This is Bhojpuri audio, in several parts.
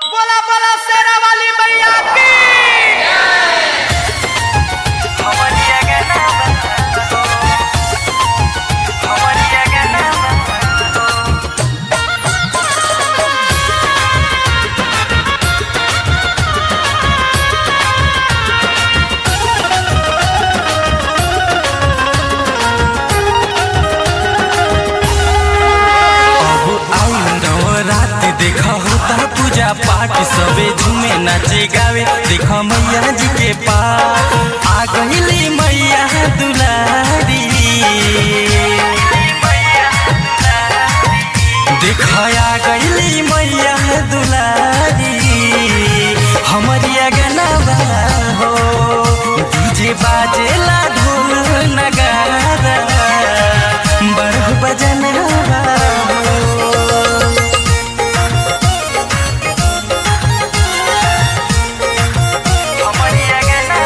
बोला बोला शेरा वाली मैया की हमरिया गाना बंदो हमरिया गाना बंदो अब आउन रात देखा होता पूजा पाठ सबे झूमे नाचे गावे देखा मैया जी के पाठ आ गईली मैया दुलारी देखा आ गईली मैया दुलारी हमरिया गाना बा हो डीजे बाजेला ढोल नगारा बड़ बजन बा हो हमरिया गाना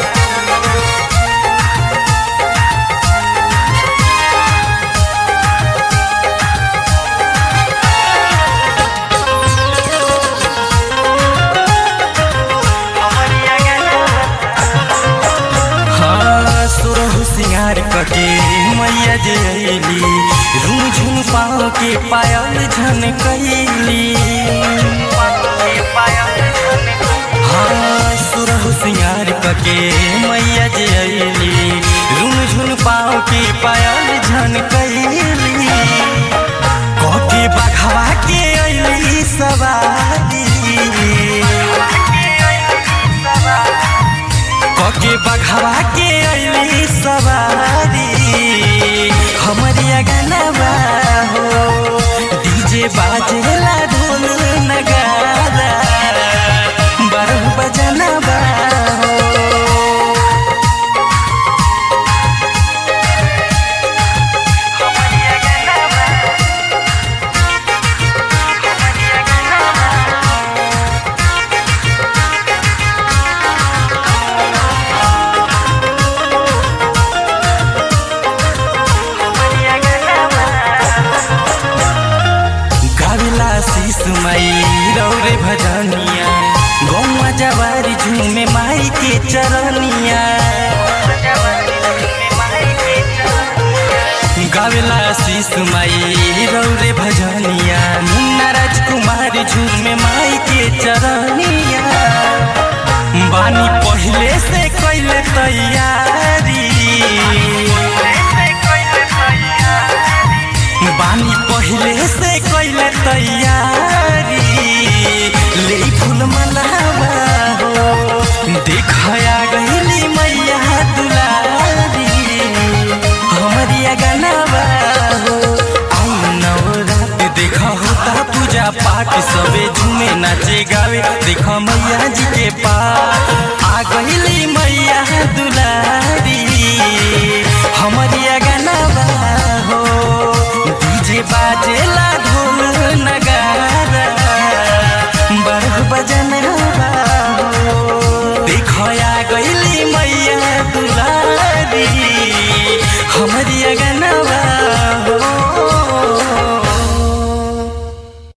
हमरिया गाना हाँ सुरहु सिंगार कके मैया जे अइली झुम झुम पाँव के पायल झन कैली हाँ सुरहु सिंगार कके मैया जे अइली झुम झुम पाँव के पायल झन कैली कके बघवा के अइली सवारी कके बघवा के अइली सवारी हमरिया गाना बा हो डीजे बाजेला ढोल नगारा बारह बजना बा हो हमरिया गाना हमरिया गाना हमरिया गाना गाविला शीस माई रौरे भजनिया गौवा जवारी झूमे माई के चरनिया गावेला शीस माई रौरे भजनिया मुन्ना राजकुमार झूमे माई के चरनिया बानी पहले से कैले तैयारी बानी पहले से कैले तैयारी ले फूल मलावा हो देखया गईली मैया दुलारी हमरिया गनावा हो आई नवरात देखा होता पूजा पाठ सबे झूमे नाचे गावे देखा